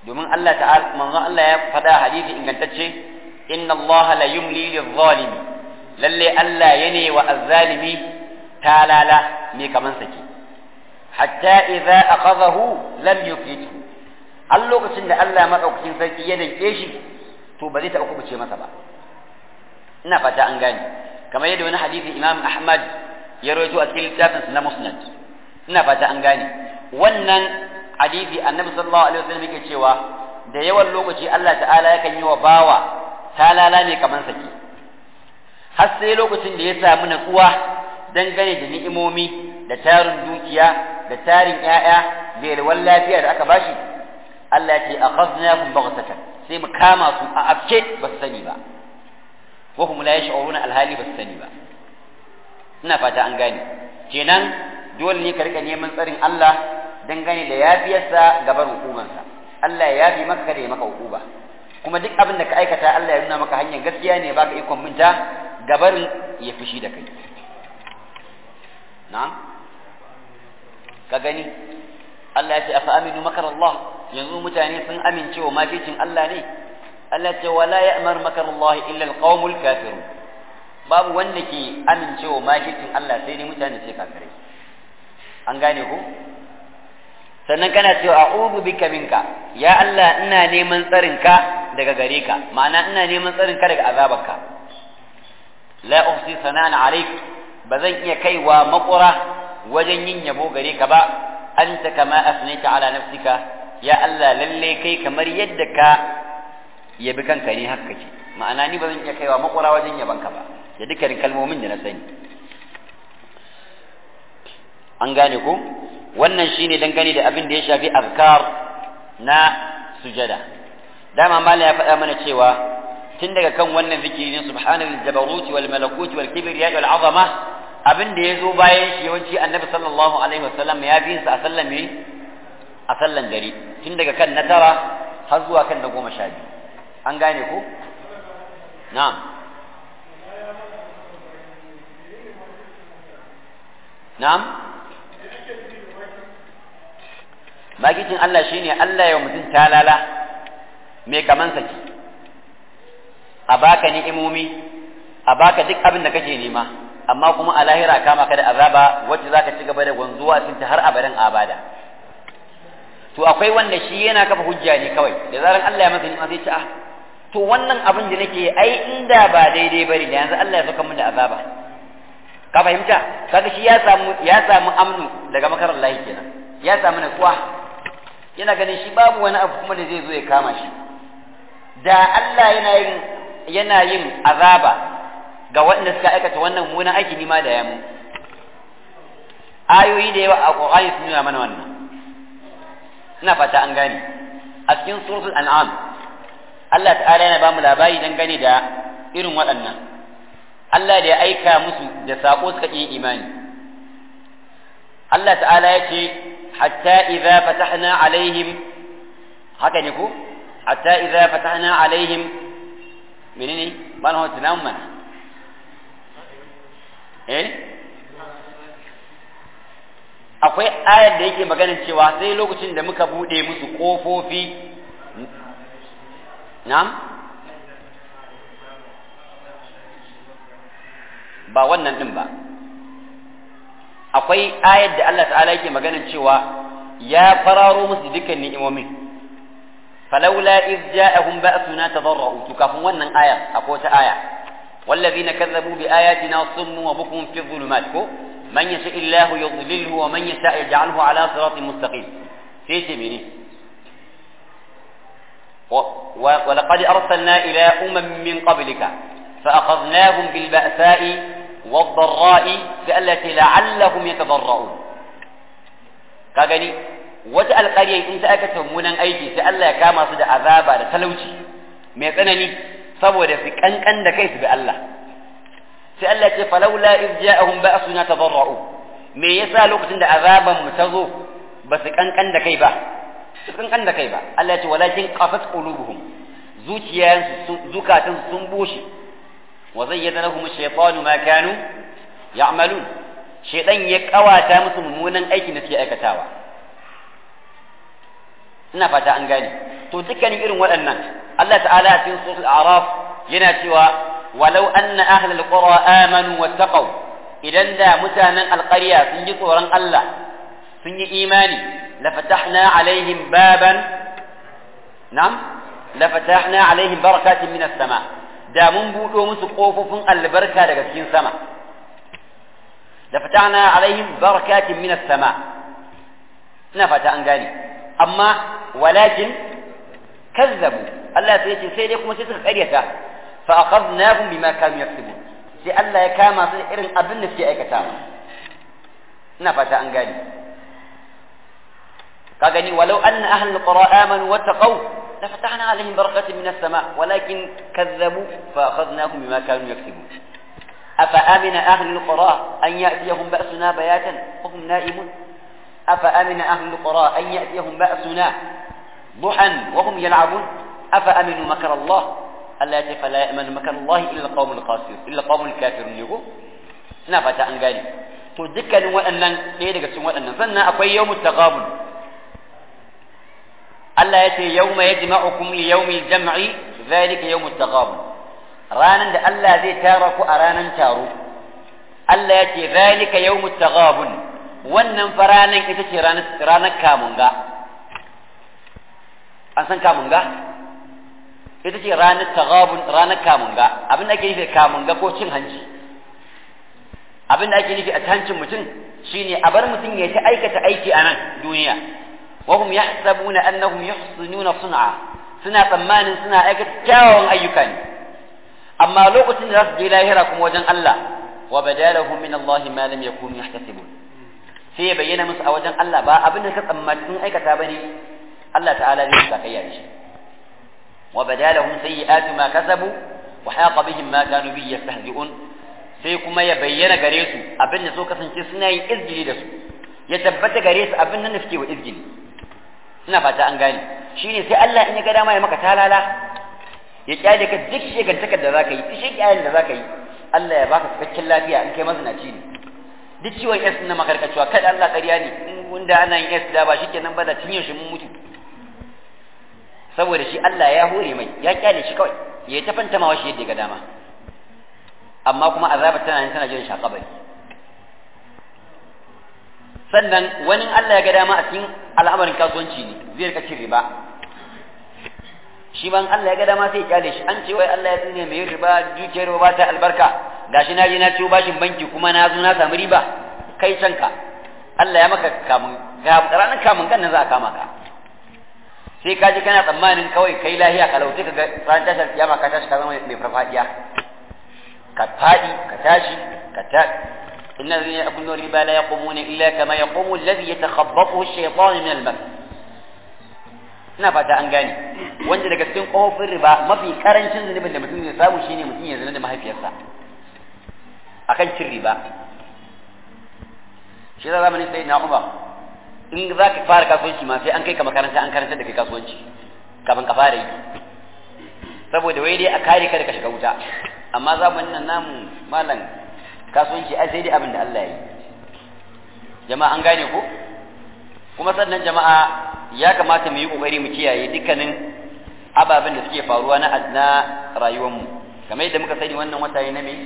domin Allah ta'ala manzon Allah ya faɗa hadisi ingantacce inna Allah la yumli lil lalle Allah yana wa azzalimi talala me kaman sake hatta idza akhadahu lam yuflitu har lokacin da Allah madaukakin sarki ya danke shi to ba zai taɓa kubuce masa ba ina fata an gane kamar yadda wani hadisi Imam Ahmad ya rawaito a cikin littafin na Musnad ina fata an gane wannan hadisi Annabi sallallahu alaihi wasallam yake cewa da yawan lokaci Allah ta'ala yakan yi wa bawa talala ne kaman sake har sai lokacin da ya samu natsuwa dangane da ni'imomi da tarin dukiya da tarin ƴaƴa da yalwan lafiya da aka bashi Allah ya ce akhadnahum baghtatan sai mu kama su a afke ba su sani ba wa hum la yash'uruna alhali ba su sani ba ina fata an gane kenan dole ne ka rika neman tsarin Allah dangane da yafiyarsa gaban hukumansa Allah ya yafi maka da ya maka hukuma kuma duk abin da ka aikata Allah ya nuna maka hanyar gaskiya ne baka ikon minta gabarin ya fushi da kai na'am ka gani Allah ya ce afa aminu makar Allah yanzu mutane sun amince wa maficin Allah ne Allah ce wala ya'mar makar Allah illa alqaumul kafirun babu wanda ke amincewa maficin Allah sai dai mutane sai kafirai an gane ku sannan kana cewa a'udhu bika minka ya Allah ina neman tsarinka daga gare ka ma'ana ina neman tsarinka daga azabarka la uhsi sana'an alayk bazan iya kaiwa makura wajen yin yabo gare ka ba anta kama asnaita ala nafsika ya Allah lalle kai kamar yadda ka yabi kanka ne haka ce ma'ana ni bazan iya kaiwa makura wajen yabanka ba da dukkanin kalmomin da na sani an gane ko wannan shine dangane da abin da ya shafi azkar na sujada dama mala ya faɗa mana cewa tun daga kan wannan zikiri ne subhanal jabaruti wal malakuti wal kibriya wal azama abin da ya zo bayan shi yawanci annabi sallallahu alaihi wasallam ya fi sa a sallan me a sallan dare tun daga kan na tara har zuwa kan na goma sha biyu an gane ko na'am na'am magicin Allah shine Allah ya mutum talala mai kaman saki a baka ni'imomi a baka duk abin da kake nema amma kuma a lahira kama ka da azaba wacce zaka ci gaba da gwanzuwa cikin har abadan abada to akwai wanda shi yana kafa hujja ne kawai da zaran Allah ya masa ni'ima sai ce ah to wannan abin da nake ai inda ba daidai bane da yanzu Allah ya saka min da azaba ka fahimta kaga shi ya samu ya samu amnu daga makarar lahi kenan ya samu natsuwa yana ganin shi babu wani abu kuma da zai zo ya kama shi da Allah yana yin yana yin azaba ga waɗanda suka aikata wannan munan aiki ni ma da yamu ayoyi da yawa a Qur'ani sun nuna mana wannan ina fata an gane a cikin suratul an'am Allah ta'ala yana ba mu labari dangane da irin waɗannan Allah da ya aika musu da sako suka yi imani Allah ta'ala ya ce حتى إذا فتحنا عليهم هكذا يقول حتى إذا فتحنا عليهم منين ما هو تنام من إيه akwai ayar da yake maganin cewa sai lokacin da muka bude musu kofofi na'am ba wannan din ba akwai ayar da Allah ta'ala yake maganin cewa ya fararo musu dukkan ni'imomin falawla iz ja'ahum ba'suna tadarra'u to kafin wannan aya akwai wata aya والذين كذبوا بآياتنا صم وبكم في الظلمات من يشاء الله يضلله ومن يشاء يجعله على صراط مستقيم في سبيله ولقد أرسلنا إلى أمم من قبلك فأخذناهم بالبأساء والضراء التي لعلهم يتضرعون كاغني wata alƙarya in ta aikata mummunan aiki sai Allah ya kama su da azaba da talauci mai tsanani saboda su kankan da kai su bi Allah sai Allah ce falawla iz ja'ahum ba'suna tadarra'u me yasa lokacin da azaban mu ta zo ba su kankan da kai ba su kankan da kai ba Allah ya ce walakin qafat qulubuhum zuciyansu zukatan sun bushe وزين لهم الشيطان ما كانوا يعملون شيطان يقواتا musu mummunan aikin da suke aikatawa ina fata an gane to dukkanin irin waɗannan Allah ta'ala a cikin suratul a'raf yana cewa walau anna ahlal qura amanu wattaqaw idan da mutanen alƙarya sun ji tsoron Allah sun yi imani la fatahna alaihim baban na'am la fatahna alaihim barakatin minas sama da mun buɗo musu ƙofofin albarka daga cikin sama la fatahna alaihim barakatin minas sama ina fata an gane amma walakin kazzabu Allah sai ce sai dai kuma sai suka karyata fa akhadnahum bima kanu yaktubun sai Allah ya kama su irin abin da suke aikatawa ina fata an gane ka gani walau anna ahlul qura amanu wattaqaw la fatahna alaihim barakatin minas sama walakin kazzabu fa akhadnahum bima kanu yaktubun afa amina ahlul qura an ya'tiyahum ba'suna bayatan wa hum na'imun أفأمن أهل القرى أن يأتيهم بأسنا ضحى وهم يلعبون أفأمنوا مكر الله ألا يأتي فلا يأمن مكر الله إلا القوم القاسر إلا القوم الكافرون يقول نفت أن قالي تذكر وأن ليدك سوى أن سنة أقوي يوم التغابن ألا يأتي يوم يجمعكم ليوم الجمع ذلك يوم التغابن رانا da Allah zai tara ku a ranan taro Allah ya ce zalika yawmut taghabun wannan faranan ita ce ranar kamunga an san kamunga ita ce ranar tagabun ranar kamunga abin da ake nufi kamunga ko cin hanci abin da ake nufi a hancin mutum shine a bar mutum ya ta aikata aiki a nan duniya wa hum yahsabuna annahum yuhsinuna sun'a suna tsammanin suna aikata kyawawan ayyuka ne amma lokacin da za su je lahira kuma wajen Allah wa badalahum min Allah ma lam yakunu yahtasibun sai ya bayyana musu a wajen Allah ba abin da ka tsammaci sun aikata bane Allah ta'ala zai sa kai shi wa badalahum sayyi'atu ma kasabu wa haqa bihim ma kanu bi yastahzi'un sai kuma ya bayyana gare su abin da so kasance suna yin izgili da su ya tabbata gare su abin nan da suke wa izgili ina fata an gane shine sai Allah in ya ga dama ya maka talala ya kyale ka duk shegantakar da zaka yi duk shekiyayen da zaka yi Allah ya baka cikakken lafiya in kai mazinaci ne duk ciwon S na makarkacewa kada Allah ƙarya ne in wanda ana yin S da ba shikenan ba da tun yaushe mun mutu saboda shi Allah ya hore mai ya kyale shi kawai ya ta fanta ma shi yadda ga dama amma kuma azabar tana nan tana jiran shakabari sannan wani Allah ya ga dama a cikin al'amarin kasuwanci ne zai rika cin riba shi ban Allah ya ga dama sai ya kyale shi an ce wai Allah ya tsine mai riba dukiyar riba ba ta albarka gashi na je na ciwo bashin banki kuma na zo na samu riba kai canka Allah ya maka kamun ga ranar kamun kan nan za a kama ka sai ka ji kana tsammanin kawai kai lahiya ka lauce ka ga ran tashar kiyama ka tashi ka zama mai farfadiya ka fadi ka tashi ka ta إن الذين يأكلون الربا لا يقومون إلا كما يقوم الذي يتخبطه الشيطان من المس ina fata an gane wanda daga cikin kofin riba mafi karancin zunubin da mutum ya samu shine mutum ya zina da mahaifiyarsa akan cin riba shi da zamanin sai na umar in za ka fara kasuwanci ma sai an kai ka makaranta an karanta da kai kasuwanci kafin ka fara yi saboda wai dai a kare ka da ka shiga wuta amma zamanin nan namu malam kasuwanci ai sai dai abin da Allah ya yi jama'a an gane ko kuma sannan jama'a ya kamata mu yi kokari mu kiyaye dukkanin ababen da suke faruwa na na rayuwarmu kamar yadda muka sani wannan wata ne na me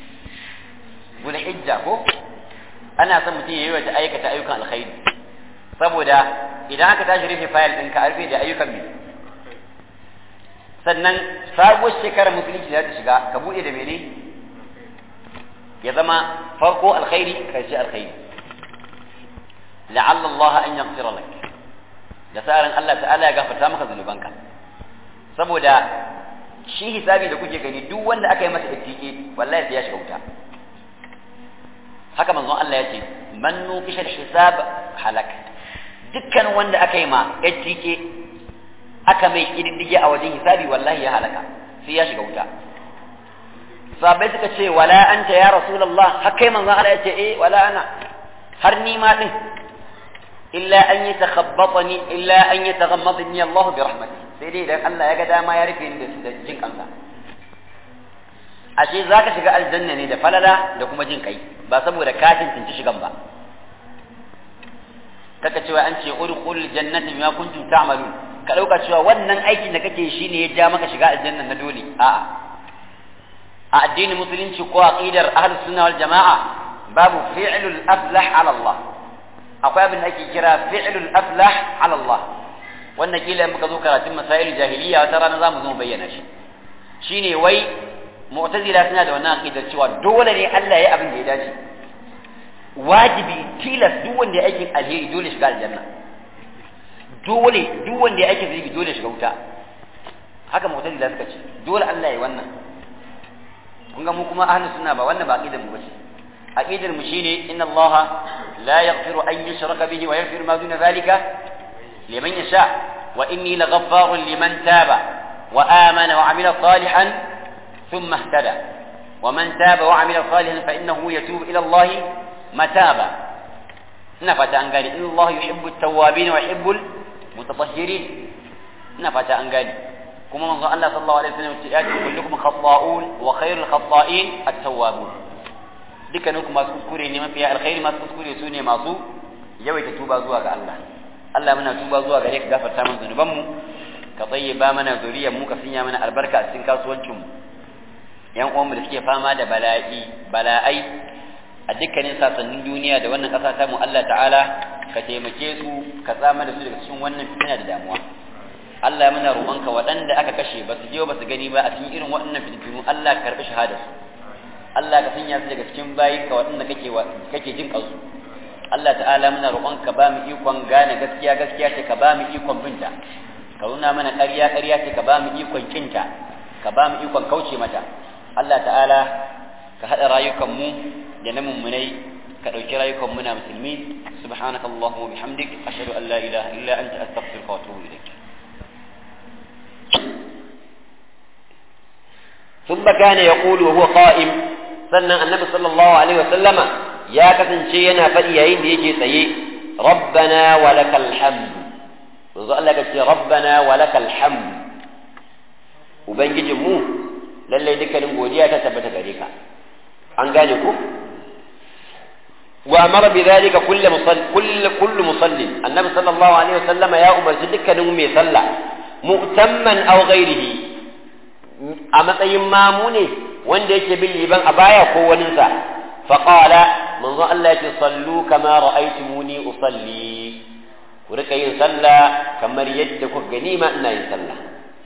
hijja ko ana son mutum ya yi wata aikata ayyukan alkhairi saboda idan aka tashi rufe fayil ɗinka a rufe da ayyukan me sannan sabuwar shekarar musulunci za ta shiga ka buɗe da mene ya zama farko alkhairi karshe alkhairi la'alla Allah an yaghfira lak da tsarin Allah ta'ala ya gafarta maka zunubanka saboda shi hisabi da kuke gani duk wanda aka yi masa ittike wallahi sai ya shiga wuta haka manzon Allah ya ce man nuqisha hisab halak dukkan wanda aka yi ma ittike aka mai kididdige a wajen hisabi wallahi ya halaka sai ya shiga wuta sahabbai suka ce wala anta ya rasulullah har kai manzon Allah ya ce eh wala ana har ni ma din illa an yatakhabbatani illa an yataghammadani Allah bi rahmatihi sai dai idan Allah ya ga dama ya rufe ni da jin kansa ashe zaka shiga aljanna ne da falala da kuma jin kai ba saboda ka tantance shigan ba kaka cewa an ce udkhul jannati bima kuntum ta'malun ka dauka cewa wannan aikin da kake shi ne ya ja maka shiga aljanna na dole a'a a addinin musulunci ko aqidar ahlus sunna wal jamaa babu fi'lul aflah ala Allah akwai abin da ake kira fi'lul aflah ala Allah wannan kila in muka zo karatun masail jahiliya wata rana zamu zo bayyana shi shine wai mu'tazila suna da wannan aqidar cewa dole ne Allah ya abin da ya dace wajibi tilas duk wanda ya aikin alheri dole shiga aljanna dole duk wanda ya aikin zunubi dole shiga wuta haka mu'tazila suka ce dole Allah ya wannan kun ga mu kuma ahlus sunna ba wannan ba aqidar mu bace aqidar mu shine inna Allah la yaghfiru an yushraka bihi wa yaghfiru ma duna zalika liman yasha wa inni laghaffarun liman taba wa amana wa amila salihan thumma ihtada wa man taba wa amila salihan fa innahu yatubu ila Allah mataba ina fata an gane inna Allah yuhibbu at-tawwabin wa yuhibbu al-mutatahhirin ina fata an gane kuma manzo Allah sallallahu alaihi wasallam ya ce kullukum khata'un wa khairul khata'in at-tawwabun dukkanin ku masu kuskure ne mafiya alkhairi masu kuskure su ne masu yawaita tuba zuwa ga Allah Allah muna tuba zuwa gare ka gafarta mana zunuban mu ka tsayyaba mana zuriyar mu ka sanya mana albarka a cikin kasuwancin mu yan uwan mu da suke fama da bala'i bala'ai a dukkanin sasannin duniya da wannan kasa ta mu Allah ta'ala ka taimake su ka tsama da su daga cikin wannan fitina da damuwa Allah muna roƙonka waɗanda aka kashe ba su je ba su gani ba a cikin irin waɗannan fitintunu Allah ka karɓi shahadarsu Allah ka sanya su daga cikin bayinka waɗanda kake kake jin kansu Allah ta'ala muna roƙonka ba mu ikon gane gaskiya gaskiya ce ka ba mu ikon binta ka nuna mana ƙarya ƙarya ce ka ba mu ikon kinta ka ba mu ikon kauce mata Allah ta'ala ka haɗa rayukan mu da na mummunai ka ɗauki rayukan muna musulmi subhanakallahumma wa bihamdik ashhadu an la ilaha illa anta astaghfiruka wa atubu ilaik ثم كان يقول وهو قائم sannan annabi sallallahu alaihi wasallama ya kasance yana faɗi yayin da yake tsaye rabbana wa lakal hamd manzo Allah ya ce rabbana wa lakal hamd ubangijin mu lalle dukkanin godiya ta tabbata gare ka an gane ku wa amara bi dhalika kullu musalli kullu kullu musallin annabi sallallahu alaihi wasallama ya umarci dukkanin mai sallah mu'tamman aw ghairihi a matsayin mamu ne wanda yake bin liban a baya ko waninsa faƙala manzo Allah yake sallu kama ra'aytumuni usalli ku rika yin sallah kamar yadda kuka gani ma ina yin sallah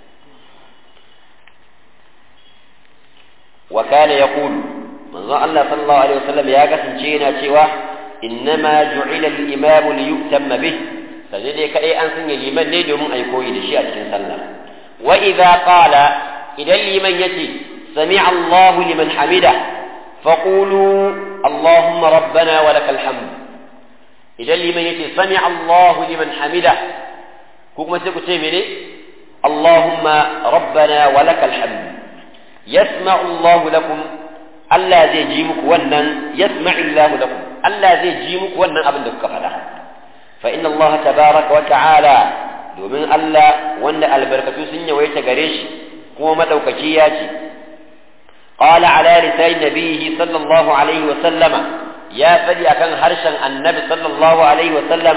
wa kana yaqulu manzo Allah sallallahu alaihi wasallam ya kasance yana cewa innama ju'ila al-imamu li yutamma bih sai dai kai an sanya liman ne domin ai koyi da shi a cikin sallah wa idza qala idan liman yace سمع الله لمن حمده فقولوا اللهم ربنا ولك الحمد إذا لمن يتي سمع الله لمن حمده كوكما تقول مني اللهم ربنا ولك الحمد يسمع الله لكم ألا زي جيمك ونن يسمع الله لكم ألا زي جيمك ونن أبن دك فلا فإن الله تبارك وتعالى domin Allah wanda albarkatu sun yawaita gare shi kuma madaukaki ya ce قال على لسان نبيه صلى الله عليه وسلم يا فدي أكن هرشا النبي صلى الله عليه وسلم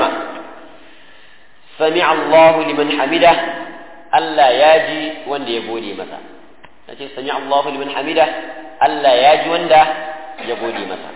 سمع الله لمن حمده ألا ياجي وند يقولي مثلا نتي سمع الله لمن حمده ألا ياجي وند يقولي مثلا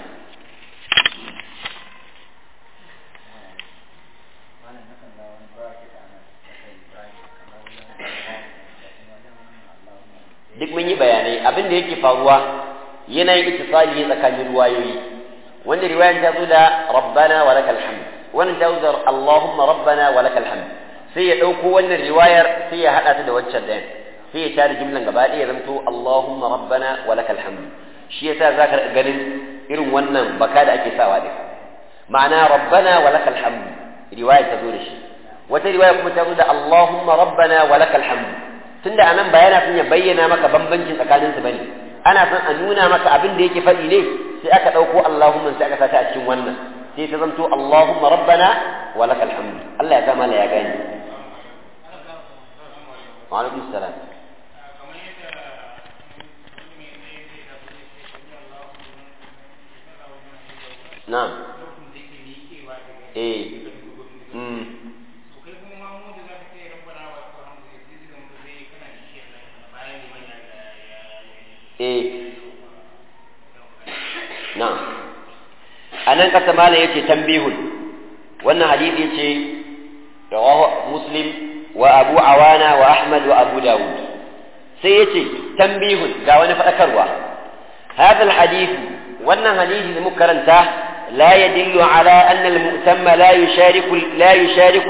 duk mun yi bayanai abin da yake faruwa yana yin ittisali ne tsakanin ruwayoyi wanda riwayan ta zo da rabbana wa lakal hamd wannan ta zo da allahumma rabbana wa lakal hamd sai ya dauko wannan riwayar sai ya hada ta da waccan dayan sai ya tare jumlan gaba ɗaya ya zanto allahumma rabbana wa lakal hamd shi yasa zaka ganin irin wannan baka da ake sawa din ma'ana rabbana wa lakal hamd riwaya ta zo da shi wata riwaya kuma ta zo da allahumma rabbana wa lakal hamd tunda anan ba yana son ya bayyana maka bambancin tsakanin su bane ana son a nuna maka abin da yake faɗi ne sai aka ɗauko Allahumma sai aka sata a cikin wannan sai ta zanto Allahumma rabbana wa lakal hamd Allah ya zama ya gani wa alaikum salam na'am eh mm na'am anan kasa mala yace tambihun wannan hadisi yace rawahu muslim wa abu awana wa ahmad wa abu dawud sai yace tambihun ga wani fadakarwa هذا الحديث wannan hadisi da muka karanta la yadullu ala anna al-mu'tamma la yushariku la yushariku